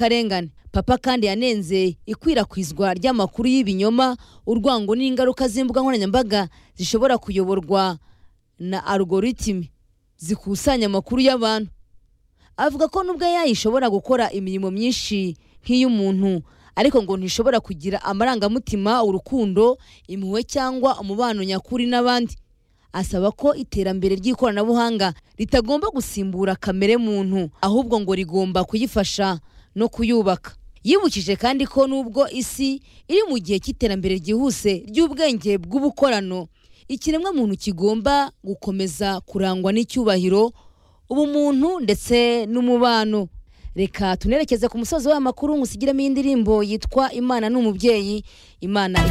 karengane papa kandi yanenze ikwirakwizwa ry'amakuru y'ibinyoma urwango n'ingaruka z'imbuga nkoranyambaga zishobora kuyoborwa na algoritime zikusanya amakuru y'abantu avuga ko nubwo AI ishobora gukora imirimo myinshi nk'iy'umuntu ariko ngo ntishobora kugira amarangamutima urukundo impuhwe cyangwa umubano nyakuri n'abandi asaba ko iterambere ry'ikoranabuhanga ritagomba gusimbura kamere muntu ahubwo ngo rigomba kuyifasha no kuyubaka yibukije kandi ko nubwo isi iri mu gihe cy'iterambere ryihuse ry'ubwenge bw'ubukorano ikiremwa muntu kigomba gukomeza kurangwa n'icyubahiro ubumuntu ndetse n'umubano reka tunerekeze ku musozi w'aya makuru ngusigiremo iyi ndirimbo yitwa imana ni umubyeyi imana